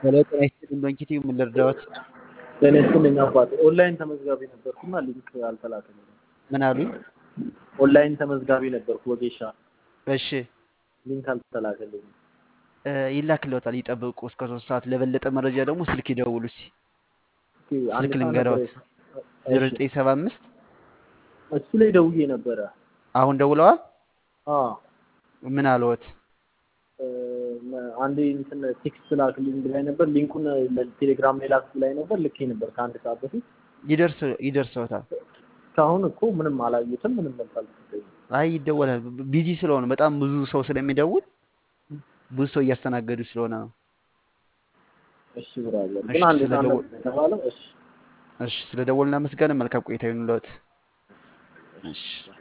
ሄሎ ጤና ይስጥልኝ ዶንኪቲ ምን ልርዳዎት? ጤና ይስጥልኝ አባቴ። ኦንላይን ተመዝጋቢ ነበርኩና ሊንክ አልተላከልኝም። ምን አሉኝ? ኦንላይን ተመዝጋቢ ነበርኩ ወጌሻ፣ እሺ ሊንክ አልተላከልኝም። እ፣ ይላክልዎታል። ይጠብቁ እስከ ሶስት ሰዓት። ለበለጠ መረጃ ደግሞ ስልክ ይደውሉ። እስኪ እስኪ አንድ ስልክ ሰዓት ልንገረዎት። ነበር። ዜሮ እሺ፣ ዘጠኝ ሰባ አምስት እሱ ላይ ደውዬ ነበረ። አሁን ደውለዋል። አዎ ምን አልዎት? እ፣ አንዴ እንትን ቴክስት ላክልኝ ብላኝ ነበር። ሊንኩን ቴሌግራም ላይ ላክ ብላኝ ነበር። ልኬ ነበር ከአንድ ሰዓት በፊት። ይደርስ ይደርሰዎታል። እስካሁን እኮ ምንም አላየሁትም። ምንም መልስ አልተሰጠኝም። አይ ይደወላል። ቢዚ ስለሆነ በጣም ብዙ ሰው ስለሚደውል ብዙ ሰው እያስተናገዱ ስለሆነ ነው። እሺ ብራዘር፣ እሺ ግን አንድ ሰዓት ስለደወል ነበር የተባለው። እሺ እሺ ስለደወልና መስገን መልካም ቆይታ ይሁንልዎት። እሺ